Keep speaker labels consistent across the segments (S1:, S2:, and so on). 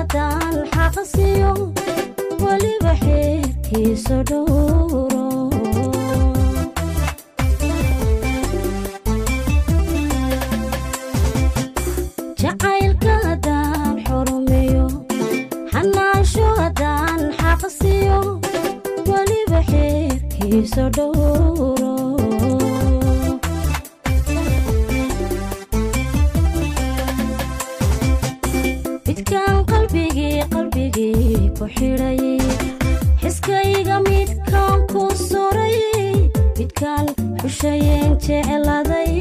S1: haddaan xaqasiyo weliba xeerkiisa dhowro jacaylka haddaan xurumeyo xanaasho haddaan xaqasiyo weliba xeerkiisa dhowro midkaan qalbigii qalbigii ku xidhay xiskayga midkaan ku suray midkaan xushayeen jecladay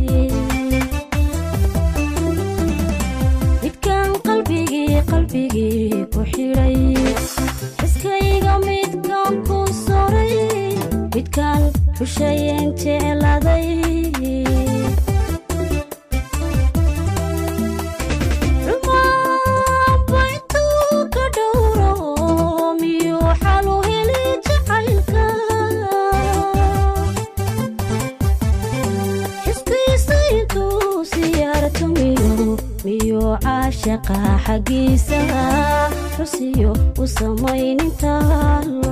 S1: midkaan qalbigii qalbigii ku xidhay xiskayga midkaan ku suray midkaan xushayeen jecladay caashaqa xaggiisa xusiyo u samaynintaalo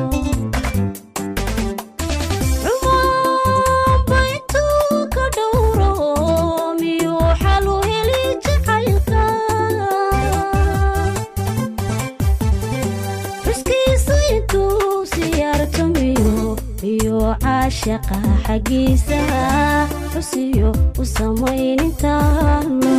S1: caashaqa xaggiisa xusiyo u samaynintaalo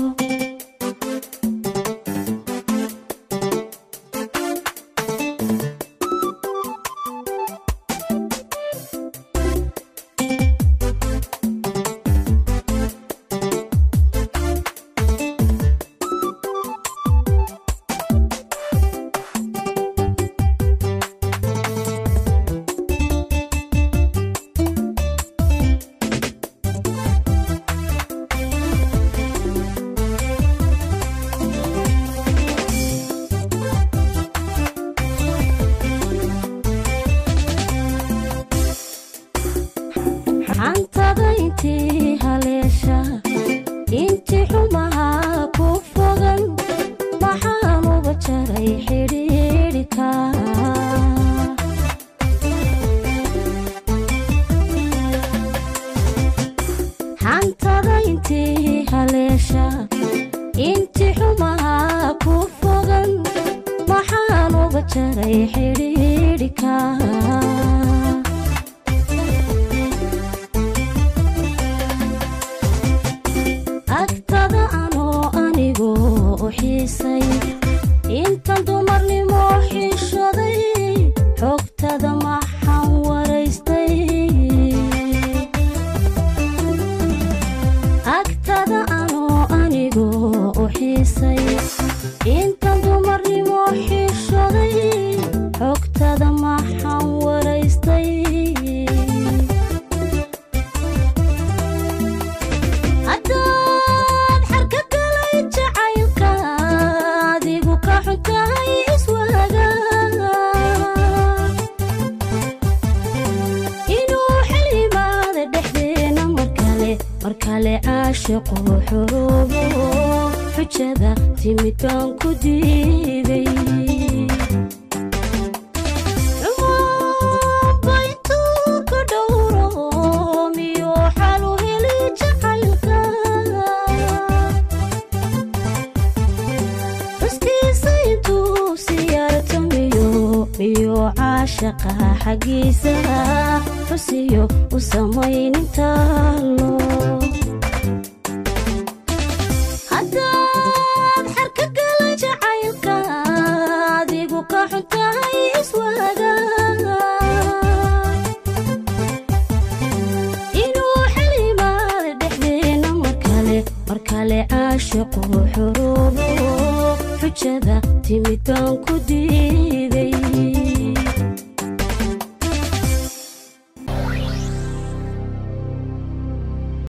S1: xantada intii haleesha intii xumaha ku fogan maxaanuba jaray xidhiidhika xantada intii haleesha intii xumaha ku fogan maxaanuba jaray xidhiidhika agtada anoo anigoo u xiisay intan dumarnimo xishoday xogtada maxaan waraystay agtada anoo anigoo u xiisay intan dumarnimo xishoday xogtada maxaan waraystay haddaad xarka galay jacaylka adigu ka xuntahay iswaaga inuu xil yimaada dhexdeena markale markale caashiqu xoroobo xujada timid baan ku diiday caashaqa xaggiisa xusiyo u samaynintaalo haddaad xarka gala jacaylka adigu ka xuntahay iswaaga inuu xil yimaada dhexdeena markale markale caashiqu xoroobo xujada timid baan ku diiday